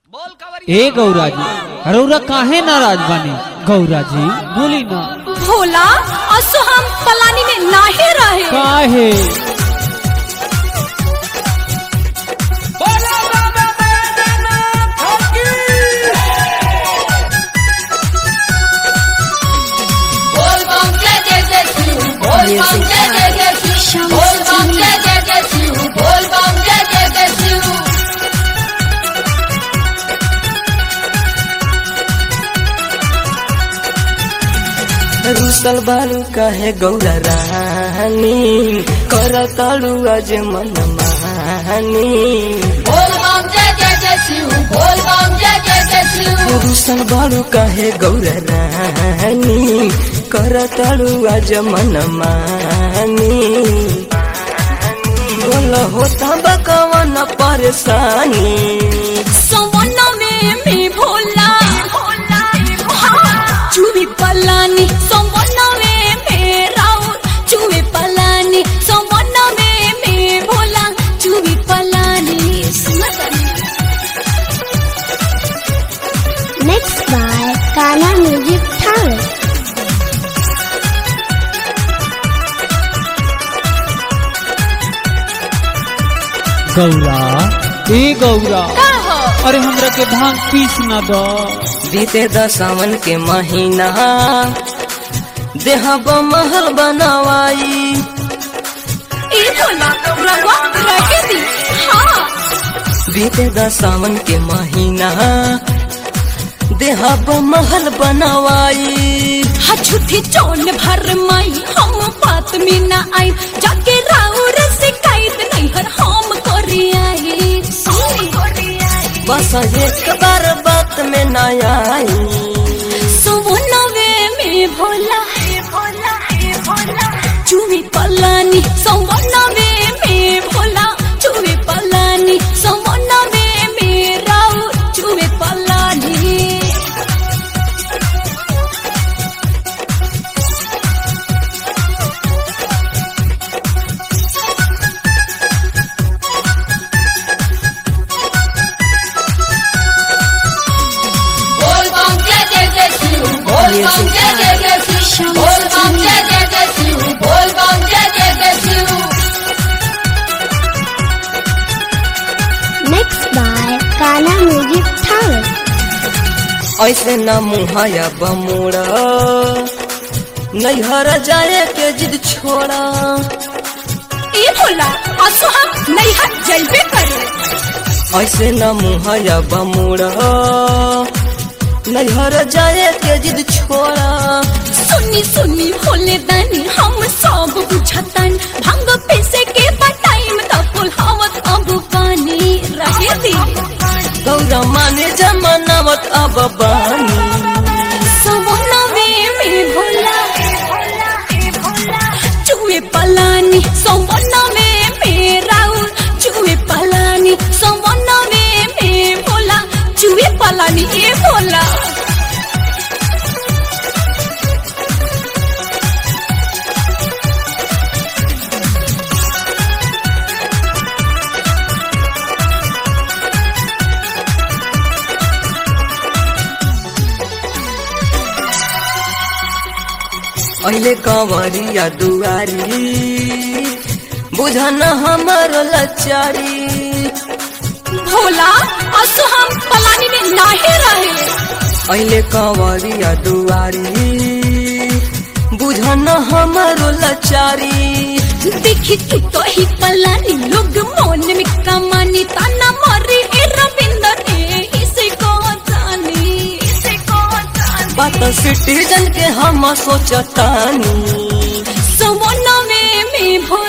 ए गौरा जी रौरा काहे नाराज बानी गौरा जी बोली ना भोला असो हम पलानी में नाहे रहे काहे बोल बम जय जय जय शिव बोल बम जय जय जय शिव बोल बम जय जय जय शिव बोल बम जय जय जय शिव रुसल बालू कहे गौरा रानी कर तालू आज मन मानी बोल बम जय जय जय शिव बोल बम जय जय जय शिव रुसल बालू कहे गौरा रानी कर तालू आज मन मानी बोल होता बकवन परेशानी सवना में में भोला हाँ, चुवी पलानी सवना में में राउर चुवी पलानी सवना में में भोला चुवी पलानी Mixed by Ghana Music Talent. Gaura ए गौरा का हो अरे हमरा के भांग पीस ना दो बीते दसावन के महीना देहा महल बनवाई ए भोला रवा रखे दी हाँ बीते दसावन के महीना देहब महल बनवाई हा झूठी चोन भर माई हम बात में ना आई जाके राउर शिकायत नहीं हर हम करी आई बस एक बार बात में न आई सोनवे में भोला चुवी पलानी सोनवे में भोला चुवी पलानी सोनवे में राउर चुवी पलानी बोल बम जय जय जय शिव बोल बम जय जय जय शिव बोल बम जय जय जय शिव बोल बम जय जय जय Shiv Mixed by Ghana Music Talent. ऐसे न मुहाया बमुड़ा नैहर जाए के जिद छोड़ा ए भोला असो हम नहीं हट जलबे करे ऐसे न मुहाया बमुड़ा नैहर जाए के जिद छोड़ा सुनी सुनी भोले दानी हम सब बुझतन भंग पैसे के बटाइम तपुल हवत अब पानी रहे दी गौरा माने जमानावत अब बानी सवनवे में भोला चुए पलानी सवनवे में राउर चुए पलानी सवनवे में भोला चुए पलानी ए भोला अहिले कंवरिया दुआरी बुझन हमर लचारी भोला असो हम पलानी में नाहे रहे अहिले कंवरिया दुआरी बुझन हमर लचारी देखी तू तो ही पलानी लोग मन में कमानी ताना मरी ए रविंदर ए इसे को जानी इसे को जानी बात सिटीजन के हम सोचतानी सवनवे में भोला